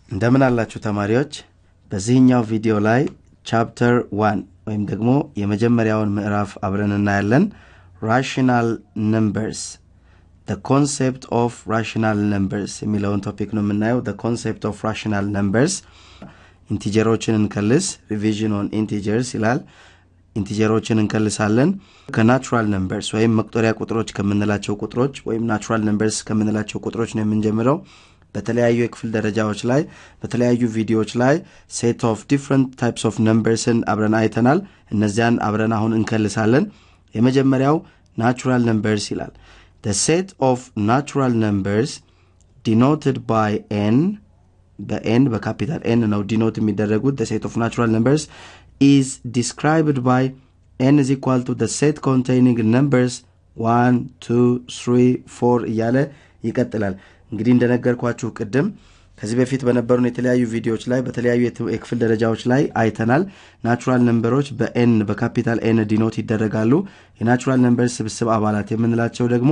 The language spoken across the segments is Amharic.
እንደምን አላችሁ ተማሪዎች በዚህኛው ቪዲዮ ላይ ቻፕተር ዋን ወይም ደግሞ የመጀመሪያውን ምዕራፍ አብረን እናያለን ራሽናል ነምበርስ ኮንሴፕት ኦፍ ራሽናል ነምበርስ የሚለውን ቶፒክ ነው የምናየው ኮንሴፕት ኦፍ ራሽናል ነምበርስ ኢንቲጀሮችን እንከልስ ሪቪዥን ኦን ኢንቲጀርስ ይላል ኢንቲጀሮችን እንከልሳለን ከናቹራል ነምበርስ ወይም መቁጠሪያ ቁጥሮች ከምንላቸው ቁጥሮች ወይም ናቹራል ነምበርስ ከምንላቸው ቁጥሮች ነው የምንጀምረው በተለያዩ የክፍል ደረጃዎች ላይ በተለያዩ ቪዲዮዎች ላይ ሴት ኦፍ ዲፍረንት ታይፕስ ኦፍ ነምበርስን አብረን አይተናል እነዚያን አብረን አሁን እንከልሳለን የመጀመሪያው ናቹራል ነምበርስ ይላል the set of natural numbers denoted by n በኤን በካፒታል ኤን ነው ዲኖት የሚደረጉት the set of natural numbers is described by n is equal to the set containing numbers 1 2 3 4 እያለ ይቀጥላል እንግዲህ እንደነገርኳችሁ ቅድም ከዚህ በፊት በነበሩን የተለያዩ ቪዲዮዎች ላይ በተለያዩ የክፍል ደረጃዎች ላይ አይተናል ናቹራል ነንበሮች በኤን በካፒታል ኤን ዲኖት ይደረጋሉ የናቹራል ነንበር ስብስብ አባላት የምንላቸው ደግሞ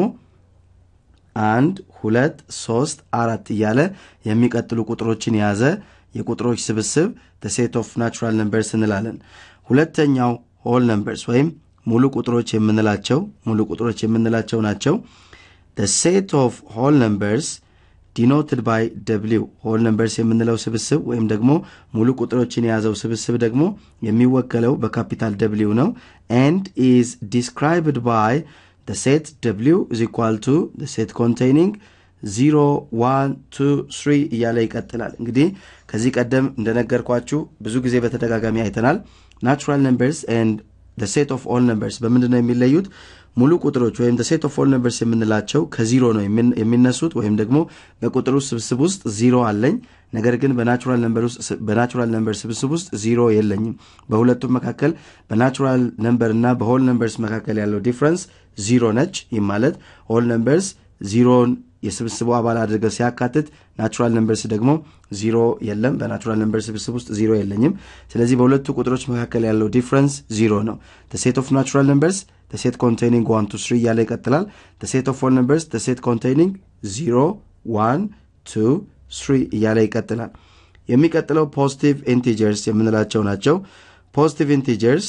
አንድ ሁለት ሶስት አራት እያለ የሚቀጥሉ ቁጥሮችን የያዘ የቁጥሮች ስብስብ ሴት ኦፍ ናቹራል ነምበርስ እንላለን ሁለተኛው ሆል ነምበርስ ወይም ሙሉ ቁጥሮች የምንላቸው ሙሉ ቁጥሮች የምንላቸው ናቸው ሴት ኦፍ ሆል ነምበርስ ዲኖትድ ባይ ደብሊው ሆል ነምበርስ የምንለው ስብስብ ወይም ደግሞ ሙሉ ቁጥሮችን የያዘው ስብስብ ደግሞ የሚወከለው በካፒታል ደብሊው ነው ኤንድ ኢዝ ዲስክራይብድ ባይ the set w is equal to the set containing 0 1 2 3 እያለ ይቀጥላል እንግዲህ ከዚህ ቀደም እንደነገርኳችሁ ብዙ ጊዜ በተደጋጋሚ አይተናል ናቹራል ነምበርስ ኤንድ the set of all numbers በምንድን ነው የሚለዩት ሙሉ ቁጥሮች ወይም ሴት ኦፍ ኦል ነምበርስ የምንላቸው ከዚሮ ነው የሚነሱት ወይም ደግሞ በቁጥሩ ስብስብ ውስጥ ዚሮ አለኝ ነገር ግን በናቹራል ነምበር ስብስብ ውስጥ ዚሮ የለኝም በሁለቱም መካከል በናቹራል ነምበር እና በሆል ነምበርስ መካከል ያለው ዲፍረንስ ዚሮ ነች ይህ ማለት ሆል ነምበርስ ዚሮን የስብስቡ አባል አድርገው ሲያካትት ናቹራል ነምበርስ ደግሞ ዚሮ የለም በናቹራል ነምበር ስብስብ ውስጥ ዚሮ የለኝም ስለዚህ በሁለቱ ቁጥሮች መካከል ያለው ዲፍረንስ ዚሮ ነው ሴት ኦፍ ናቹራል ነምበርስ ሴት ኮንቴኒንግ 1 2 3 እያለ ይቀጥላል ሴት ኦፍ ኦል ነምበርስ ሴት ኮንቴኒንግ 0 1 2 3 እያለ ይቀጥላል የሚቀጥለው ፖዚቲቭ ኢንቲጀርስ የምንላቸው ናቸው ፖዚቲቭ ኢንቲጀርስ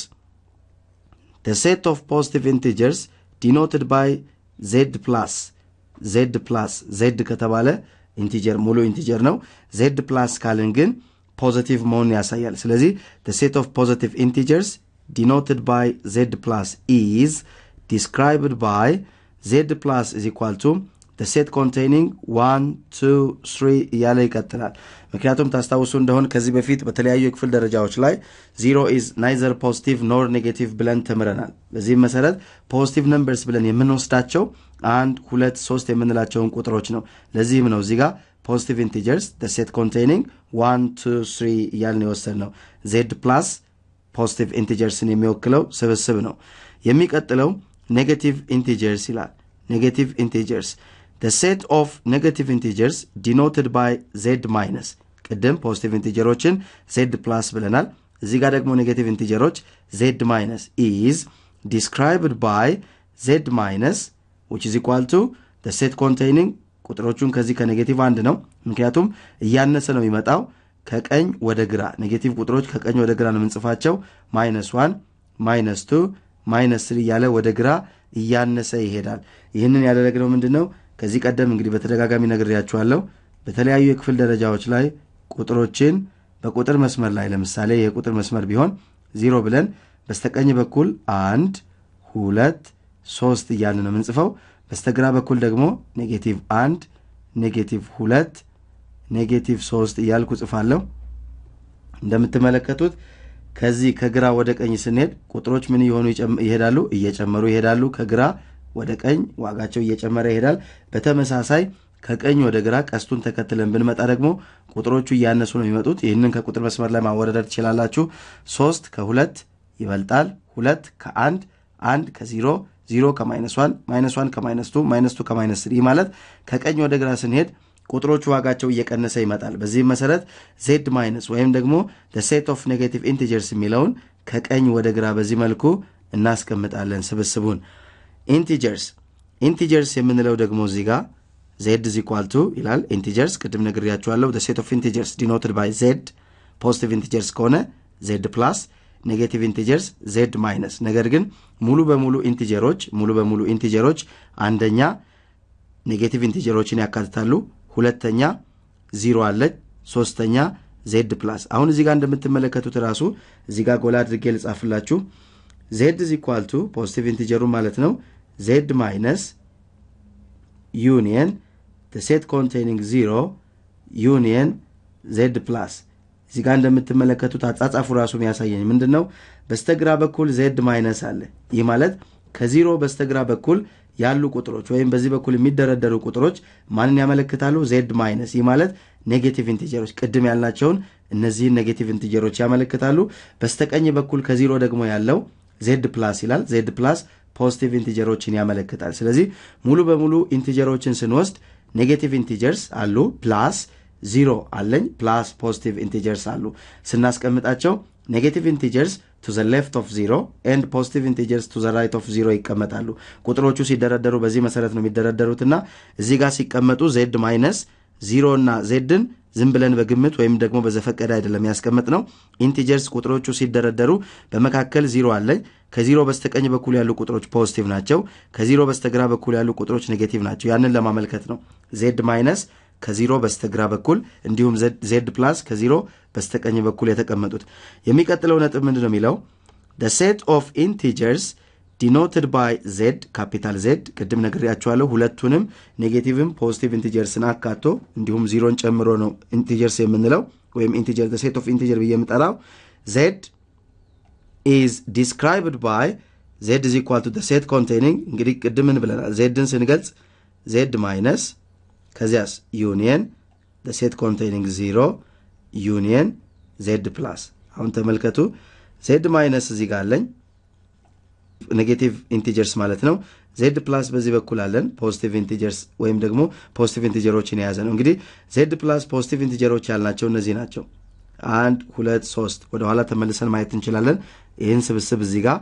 ሴት ኦፍ ፖዚቲቭ ኢንቲጀርስ ዲኖትድ ባይ ዜድ ፕላስ ዜድ ፕላስ ዜድ ከተባለ ኢንቲጀር ሙሉ ኢንቲጀር ነው ዜድ ፕላስ ካልን ግን ፖዚቲቭ መሆኑን ያሳያል ስለዚህ ሴት ኦፍ ፖዚቲቭ ኢንቲጀርስ denoted by z plus is described by z plus is equal to the set containing 1 2 3 እያለ ይቀጥላል ምክንያቱም ታስታውሱ እንደሆን ከዚህ በፊት በተለያዩ የክፍል ደረጃዎች ላይ ዚሮ ኢዝ ናይዘር ፖዚቲቭ ኖር ኔጌቲቭ ብለን ተምረናል በዚህም መሰረት ፖዚቲቭ ነምበርስ ብለን የምንወስዳቸው አንድ ሁለት ሶስት የምንላቸውን ቁጥሮች ነው ለዚህም ነው እዚህ ጋር ፖዚቲቭ ኢንቲጀርስ ሴት ኮንቴኒንግ 1 2 3 እያልን የወሰድ ነው ዜድ ፕላስ ፖዚቲቭ ኢንቲጀርስን የሚወክለው ስብስብ ነው የሚቀጥለው ኔጌቲቭ ኢንቲጀርስ ይላል ኔጌቲቭ ኢንቲጀርስ ሴት ኦፍ ኔጌቲቭ ኢንቲጀርስ ዲኖትድ ባይ ዜድ ማይነስ ቅድም ፖዚቲቭ ኢንቲጀሮችን ዜድ ፕላስ ብለናል እዚህ ጋር ደግሞ ኔጌቲቭ ኢንቲጀሮች ዜድ ማይነስ ኢዝ ዲስክራይብድ ባይ ዜድ ማይነስ ዊች ኢዝ ኢኳል ቱ ሴት ኮንቴይኒንግ ቁጥሮቹን ከዚህ ከኔጌቲቭ አንድ ነው ምክንያቱም እያነሰ ነው የሚመጣው ከቀኝ ወደ ግራ ኔጌቲቭ ቁጥሮች ከቀኝ ወደ ግራ ነው የምንጽፋቸው ማይነስ ዋን ማይነስ ቱ ማይነስ ስሪ እያለ ወደ ግራ እያነሰ ይሄዳል ይህንን ያደረግነው ምንድን ነው ከዚህ ቀደም እንግዲህ በተደጋጋሚ ነግሬያችኋለሁ በተለያዩ የክፍል ደረጃዎች ላይ ቁጥሮችን በቁጥር መስመር ላይ ለምሳሌ የቁጥር መስመር ቢሆን ዚሮ ብለን በስተቀኝ በኩል አንድ ሁለት ሶስት እያልን ነው የምንጽፈው በስተግራ በኩል ደግሞ ኔጌቲቭ አንድ ኔጌቲቭ ሁለት ኔጌቲቭ ሶስት እያልኩ ጽፋለሁ እንደምትመለከቱት ከዚህ ከግራ ወደ ቀኝ ስንሄድ ቁጥሮች ምን እየሆኑ ይሄዳሉ እየጨመሩ ይሄዳሉ ከግራ ወደ ቀኝ ዋጋቸው እየጨመረ ይሄዳል በተመሳሳይ ከቀኝ ወደ ግራ ቀስቱን ተከትለን ብንመጣ ደግሞ ቁጥሮቹ እያነሱ ነው የሚመጡት ይህንን ከቁጥር መስመር ላይ ማወዳደር ትችላላችሁ ሶስት ከሁለት ይበልጣል ሁለት ከአንድ አንድ ከዚሮ ዚሮ ከማይነስ ዋን ማይነስ ዋን ከማይነስ ቱ ማይነስ ቱ ከማይነስ ስሪ ማለት ከቀኝ ወደ ግራ ስንሄድ ቁጥሮቹ ዋጋቸው እየቀነሰ ይመጣል በዚህም መሰረት ዜድ ማይነስ ወይም ደግሞ ሴት ኦፍ ኔጌቲቭ ኢንቲጀርስ የሚለውን ከቀኝ ወደ ግራ በዚህ መልኩ እናስቀምጣለን ስብስቡን ኢንቲጀርስ ኢንቲጀርስ የምንለው ደግሞ እዚህ ጋር ዜድ ዝ ኢኳል ቱ ይላል ኢንቲጀርስ ቅድም ነግሬያችኋለሁ ሴት ኦፍ ኢንቲጀርስ ዲኖትድ ባይ ዜድ ፖዚቲቭ ኢንቲጀርስ ከሆነ ዜድ ፕላስ ኔጌቲቭ ኢንቲጀርስ ዜድ ማይነስ ነገር ግን ሙሉ በሙሉ ኢንቲጀሮች ሙሉ በሙሉ ኢንቲጀሮች አንደኛ ኔጌቲቭ ኢንቲጀሮችን ያካትታሉ ሁለተኛ ዚሮ አለች ሶስተኛ ዜድ ፕላስ አሁን እዚህ ጋር እንደምትመለከቱት ራሱ እዚህ ጋር ጎላ አድርጌ ልጻፍላችሁ ዜድ ዝ ኢኳል ቱ ፖዚቲቭ ኢንቲጀሩ ማለት ነው ዜድ ማይነስ ዩኒየን ሴት ኮንቴኒንግ ዚሮ ዩኒየን ዜድ ፕላስ እዚህ ጋር እንደምትመለከቱት አጻጻፉ ራሱ የሚያሳየኝ ምንድን ነው በስተግራ በኩል ዜድ ማይነስ አለ ይህ ማለት ከዚሮ በስተግራ በኩል ያሉ ቁጥሮች ወይም በዚህ በኩል የሚደረደሩ ቁጥሮች ማንን ያመለክታሉ ዜድ ማይነስ ይህ ማለት ኔጌቲቭ ኢንቲጀሮች ቅድም ያልናቸውን እነዚህን ኔጌቲቭ ኢንቲጀሮች ያመለክታሉ በስተቀኝ በኩል ከዚሮ ደግሞ ያለው ዜድ ፕላስ ይላል ዜድ ፕላስ ፖዚቲቭ ኢንቲጀሮችን ያመለክታል ስለዚህ ሙሉ በሙሉ ኢንቲጀሮችን ስንወስድ ኔጌቲቭ ኢንቲጀርስ አሉ ፕላስ ዚሮ አለኝ ፕላስ ፖዚቲቭ ኢንቲጀርስ አሉ ስናስቀምጣቸው ኔጌቲቭ ኢንቲጀርስ ቱ ዘ ሌፍት ኦፍ ዚሮ ኤንድ ፖዚቲቭ ኢንቲጀርስ ቱ ዘ ራይት ኦፍ ዚሮ ይቀመጣሉ ቁጥሮቹ ሲደረደሩ በዚህ መሰረት ነው የሚደረደሩትና እዚህ ጋር ሲቀመጡ ዜድ ማይነስ ዚሮ እና ዜድን ዝም ብለን በግምት ወይም ደግሞ በዘፈቀደ አይደለም ያስቀምጥ ነው ኢንቲጀርስ ቁጥሮቹ ሲደረደሩ በመካከል ዚሮ አለኝ ከዚሮ በስተቀኝ በኩል ያሉ ቁጥሮች ፖዚቲቭ ናቸው ከዚሮ በስተግራ በኩል ያሉ ቁጥሮች ኔጌቲቭ ናቸው ያንን ለማመልከት ነው ዜድ ማይነስ ከዚሮ በስተግራ በኩል እንዲሁም ዜድ ፕላስ ከዚሮ በስተቀኝ በኩል የተቀመጡት የሚቀጥለው ነጥብ ምንድን ነው የሚለው ሴት ኦፍ ኢንቲጀርስ ዲኖትድ ባይ ዜድ ካፒታል ዜድ ቅድም ነግሬያችኋለሁ ሁለቱንም ኔጌቲቭም ፖዚቲቭ ኢንቲጀርስን አካቶ እንዲሁም ዚሮን ጨምሮ ነው ኢንቲጀርስ የምንለው ወይም ኢንቲጀር ሴት ኦፍ ኢንቲጀር ብዬ የምጠራው ዜድ ኢዝ ዲስክራይብድ ባይ ዜድ ኢዝ ኢኳል ቱ ሴት ኮንቴኒንግ እንግዲህ ቅድምን ብለናል ዜድን ስንገልጽ ዜድ ማይነስ ከዚያስ ዩኒየን ሴት ኮንቴኒንግ ዚሮ ዩኒየን ዜድ ፕላስ አሁን ተመልከቱ ዜድ ማይነስ እዚህ ጋር አለኝ ኔጌቲቭ ኢንቲጀርስ ማለት ነው ዜድ ፕላስ በዚህ በኩል አለን ፖዚቲቭ ኢንቲጀርስ ወይም ደግሞ ፖዚቲቭ ኢንቲጀሮችን የያዘ ነው እንግዲህ ዜድ ፕላስ ፖዚቲቭ ኢንቲጀሮች ያልናቸው እነዚህ ናቸው አንድ ሁለት ሶስት ወደኋላ ተመልሰን ማየት እንችላለን ይህን ስብስብ እዚህ ጋር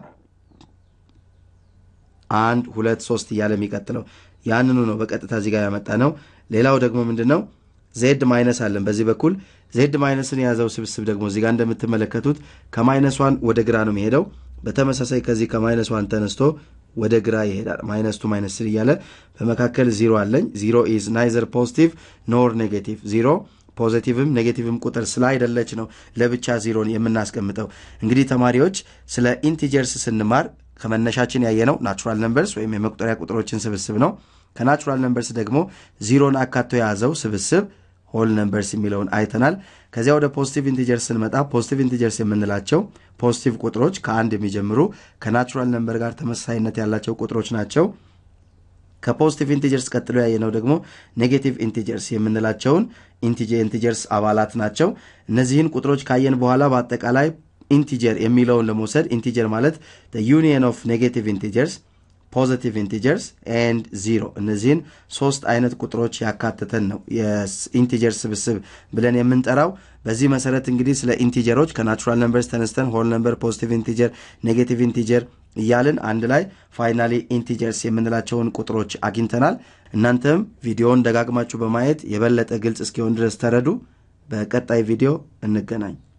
አንድ ሁለት ሶስት እያለ የሚቀጥለው ያንኑ ነው በቀጥታ እዚህ ጋር ያመጣ ነው ሌላው ደግሞ ምንድን ነው ዜድ ማይነስ አለን በዚህ በኩል ዜድ ማይነስን የያዘው ስብስብ ደግሞ እዚህ ጋር እንደምትመለከቱት ከማይነስ ዋን ወደ ግራ ነው የሚሄደው በተመሳሳይ ከዚህ ከማይነስ ዋን ተነስቶ ወደ ግራ ይሄዳል ማይነስ ቱ ማይነስ ስሪ እያለ በመካከል ዚሮ አለኝ ዚሮ ኢዝ ናይዘር ፖዚቲቭ ኖር ኔጌቲቭ ዚሮ ፖዚቲቭም ኔጌቲቭም ቁጥር ስላይደለች ነው ለብቻ ዚሮን የምናስቀምጠው እንግዲህ ተማሪዎች ስለ ኢንቲጀርስ ስንማር ከመነሻችን ያየነው ናቹራል ነምበርስ ወይም የመቁጠሪያ ቁጥሮችን ስብስብ ነው ከናቹራል ነምበርስ ደግሞ ዚሮን አካቶ የያዘው ስብስብ ሆል ነምበርስ የሚለውን አይተናል ከዚያ ወደ ፖዚቲቭ ኢንቲጀርስ ስንመጣ ፖዚቲቭ ኢንቲጀርስ የምንላቸው ፖዚቲቭ ቁጥሮች ከአንድ የሚጀምሩ ከናቹራል ነምበር ጋር ተመሳሳይነት ያላቸው ቁጥሮች ናቸው ከፖዚቲቭ ኢንቲጀርስ ቀጥሎ ያየነው ደግሞ ኔጌቲቭ ኢንቲጀርስ የምንላቸውን ኢንቲጀርስ አባላት ናቸው እነዚህን ቁጥሮች ካየን በኋላ በአጠቃላይ ኢንቲጀር የሚለውን ለመውሰድ ኢንቲጀር ማለት ዩኒየን ኦፍ ኔጌቲቭ ኢንቲጀርስ ፖዚቲቭ ኢንቲጀርስ ኤንድ ዚሮ እነዚህን ሶስት አይነት ቁጥሮች ያካተተን ነው የኢንቲጀር ስብስብ ብለን የምንጠራው በዚህ መሰረት እንግዲህ ስለ ኢንቲጀሮች ከናቹራል ነምበርስ ተነስተን ሆል ነምበር ፖዚቲቭ ኢንቲጀር ኔጌቲቭ ኢንቲጀር እያልን አንድ ላይ ፋይናሊ ኢንቲጀርስ የምንላቸውን ቁጥሮች አግኝተናል እናንተም ቪዲዮውን ደጋግማችሁ በማየት የበለጠ ግልጽ እስኪሆን ድረስ ተረዱ በቀጣይ ቪዲዮ እንገናኝ